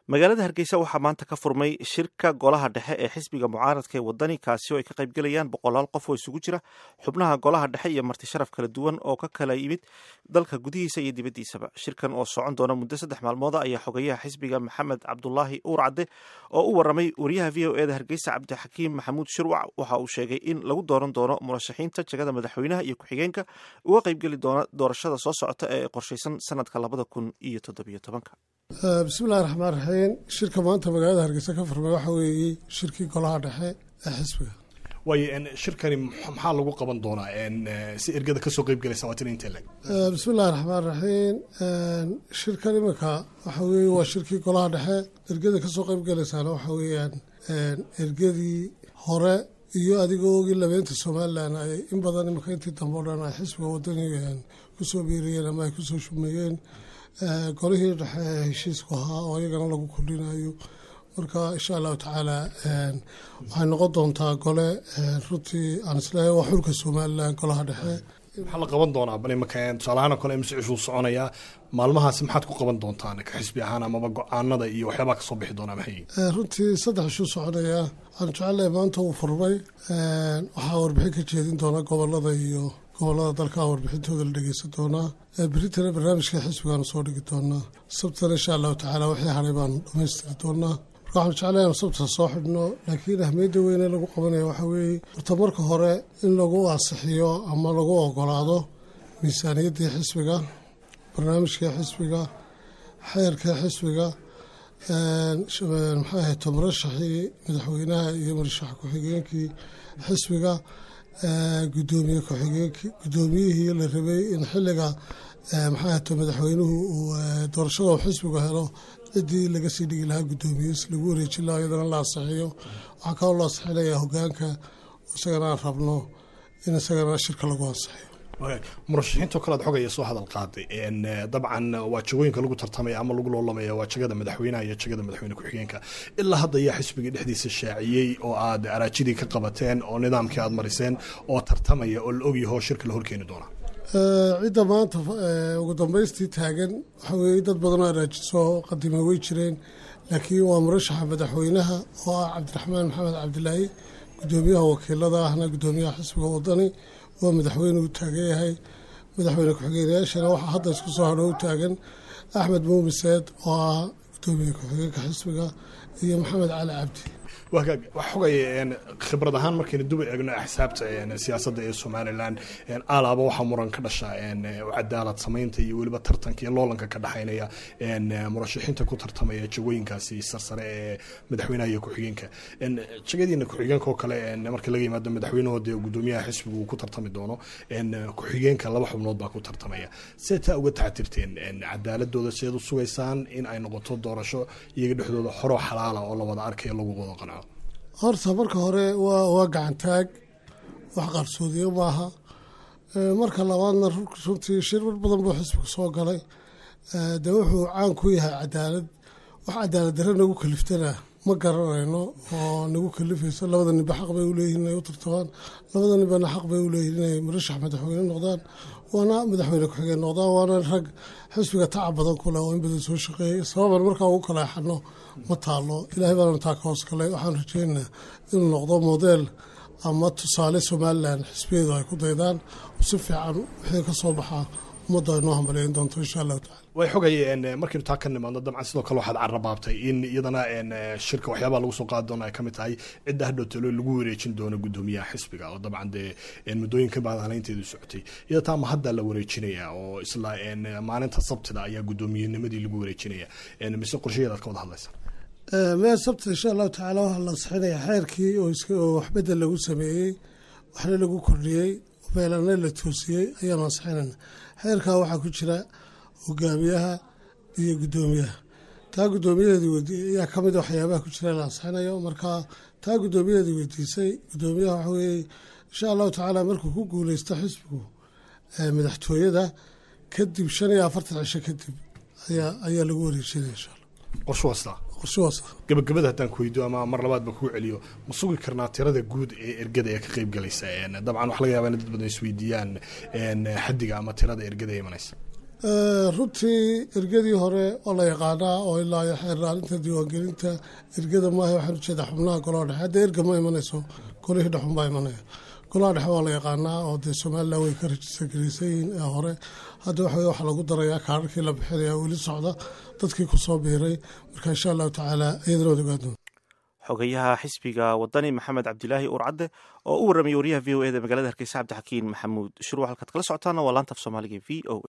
magaalada hargeysa waxaa maanta ka furmay shirka golaha dhexe ee xisbiga mucaaradka ee wadani kaasi oo ay ka qaybgelayaan boqolaal qof oo isugu jira xubnaha golaha dhexe iyo marti sharaf kala duwan oo ka kala yimid dalka gudihiisa iyo dibaddiisaba shirkan oo socon doona muddo saddex maalmooda ayaa xogeyaha xisbiga maxamed cabdulaahi uur cadde oo u waramay wariyaha v o eda hargeysa cabdixakiim maxamuud shirwac waxa uu sheegay in lagu dooran doono murashaxiinta jagada madaxweynaha iyo ku-xigeenka uga qaybgeli doona doorashada soo socota ee qorshaysan sanadka labada kun iyo toddobiyo tobanka bismillahi raxmaan raxiim shirka maanta magaalada hargeysa ka furmay waxaa weeye shirkii golaha dhexe ee xisbiga waayo shirkani maxaa lagu qaban doonaa si ergada kasoo qeyb galaysa waa tina intee leg bismillahi raxmaan raxiim shirkan iminka waxa weeye waa shirkii golaha dhexe ergada kasoo qeyb galaysaana waxa weeyaan ergadii hore iyo adigoo ogii labeynta somalilan ay in badan iminka intii dambe o dhan ay xisbiga wadani kusoo biiriyeen ama ay kusoo shumeeyeen golihii dhexe ee heshiisku ahaa oo iyagana lagu kordhinayo marka insha allahu tacaala waxay noqon doontaa gole runtii aan isleeyahay waa xulka somalilan golaha dhexe maxaa la qaban doonaa bal imaka tusaalahaan oo kale imse cishuu soconayaa maalmahaasi maxaad ku qaban doontaan ka xisbi ahaan amaba go-aanada iyo waxyaabaa kasoo bixi doonaa maxay runtii saddex ishuu soconaya waxaan jecelahay maanta uu furmay waxaa warbixin ka jeedin doona gobolada iyo gobolada dalka warbixintooda la dhegeysan doonaa beritana barnaamijka xisbigaanu soo dhigi doonaa sabtana insha allahu tacaala wixii haray baanu dhamaystiri doonaa marka waxaan jeclay anu sabta soo xidhno laakiin ahmiyadda weyne lagu qabanaya waxaa weeye horta marka hore in lagu ansixiyo ama lagu ogolaado miisaaniyaddii xisbiga barnaamijkii xisbiga xeerkii xisbiga maxay ahayd murashaxii madaxweynaha iyo murashax ku-xigeenkii xisbiga gudoomiye ku-xigeenkii guddoomiyihii la rabay in xilliga maxay ahayto madaxweynuhu uu doorashada xisbigu helo ciddii laga sii dhigi lahaa guddoomiyeis lagu wareejin lahaa iyadana la ansixiyo waxaa kaloo la ansixinaya hogaanka isagana aan rabno in isagana shirka lagu ansixiyo murashaxiintoo kale ad xogaya soo hadal qaaday dabcan waa jagooyinka lagu tartamaya ama lagu loolamaya waa jagada madaxweynaha iyo jagada madaxweyne ku-xigeenka ilaa hadda ayaa xisbigii dhexdiisa shaaciyey oo aad araajidii ka qabateen oo nidaamkii aad mariseen oo tartamaya oo la ogyaho shirka la horkeeni doonaa cidda maanta ugu dambaystii taagan waxaa weeye dad badanoo araaji soo qadima way jireen laakiin waa murashaxa madaxweynaha oo ah cabdiraxmaan maxamed cabdilaahi guddoomiyaha wakiilada ahna guddoomiyaha xisbiga wadani waa madaxweyne u taagan yahay madaxweyne ku-xigeenyaashana waxaa hadda isku soo hadho u taagan axmed muumiseed oo ah guddoomiye ku-xigeenka xisbiga iyo maxamed cali cabdi wax xogaya khibrad ahaan markaynu duba eegno axsaabta siyaasadda ee somalilan alaaba waxaa muran ka dhasha cadaalad samaynta iyo weliba tartanka iyo loolanka ka dhexaynaya murashaxiinta ku tartamaya jagooyinkaasi sarsare ee madaxweynaha iyo ku-xigeenka jagadiina ku-xigeenka oo kale marka laga yimaado madaxweynahoode gudoomiyaha xisbigu uu ku tartami doono ku-xigeenka laba xubnood baa ku tartamaya see taa uga taxatirteen cadaaladooda sideed u sugaysaan in ay noqoto doorasho iyaga dhexdooda xoroo xalaala oo la wada arkayo lagu wada qanco horta marka hore waa waa gacantaag wax qarsoodiyo maaha marka labaadna runtii shir mar badan buu xisbigu soo galay dee wuxuu caan ku yahay cadaalad wax cadaalad darre nagu kaliftana ma garanayno oo nagu kalifayso labada ninba xaq bay uleeyihin inay u tartamaan labada ninbana xaq bay uleeyihin inay murashax madaxweyne noqdaan waana madaxweyne ku-xigeen noqdaan waana rag xisbiga tacab badan ku leh oo in badan soo shaqeeyey sababan markaa ugu kaleexano ma taalo ilaahay baana taa ka hoos galay waxaan rajeynaa inuu noqdo modeel ama tusaale somalilan xisbiyadu ay ku daydaan si fiican wixii ka soo baxaa ummadda ay noo hambaleyn doonto insha allahu tacala way xogayeen markaynu taa ka nimaadno dabcan sidoo kale waxaad carrabaabtay in iyadana shirka waxyaabaha lagu soo qaadi doono ay ka mid tahay cidda hadhowtalo lagu wareejin doono guddoomiyaha xisbiga oo dabcan dee muddooyinka baadhaleynteedu socotay iyada taa ma hadda la wareejinaya oo isla maalinta sabtida ayaa guddoomiyennimadii lagu wareejinaya mise qorshayaed aad ka wada hadlaysa meel sabta insha allahu tacaala waxaa la ansixinaya xeerkii oo waxbedel lagu sameeyey waxna lagu kordhiyey meelana la toosiyey ayaanu ansixinayna xeerkaa waxaa ku jira hogaamiyaha iyo guddoomiyaha taa guddoomiyaheedii weydiiyey ayaa ka mid waxyaabaha ku jira la ansixinayo marka taa guddoomiyaheedii weydiisay guddoomiyaha waxa weeye insha allahu tacaala markuu ku guuleysto xisbigu madaxtooyada kadib shan iyo afartan cisho kadib ayaa ayaa lagu wareejinaya insha allah qorsho wasta qorshahaas gabagabada haddaan ku weydiyo ama mar labaad ba kugu celiyo ma sugi karnaa tirada guud ee ergada ee ka qeyb galaysa dabcan waxa laga yaba in dad badan isweydiiyaan xadiga ama tirada ergada ee imanaysa runtii ergadii hore oo la yaqaanaa oo ilaa xeeraalinta diiwaangelinta ergada maaha waxaan ujeedaa xubnaha golaha dhexe hadda erga ma imanayso golihii dhexun baa imanaya golaha dhexe waa la yaqaanaa oo dee somalilan way ka rajistargaraysan yihiin ee hore hadda waxa waxa lagu darayaa kaararkii la bixinaya weli socda dadkii kusoo biiray marka insha allahu tacaala iyadana wad ogaadon xogayaha xisbiga wadani maxamed cabdilaahi uurcadde oo u warramay wariyaha v o e da magaalada hargeysa cabdixakiin maxamuud shuruuc halkaad kala socotaana waa laanta af soomaaliga v o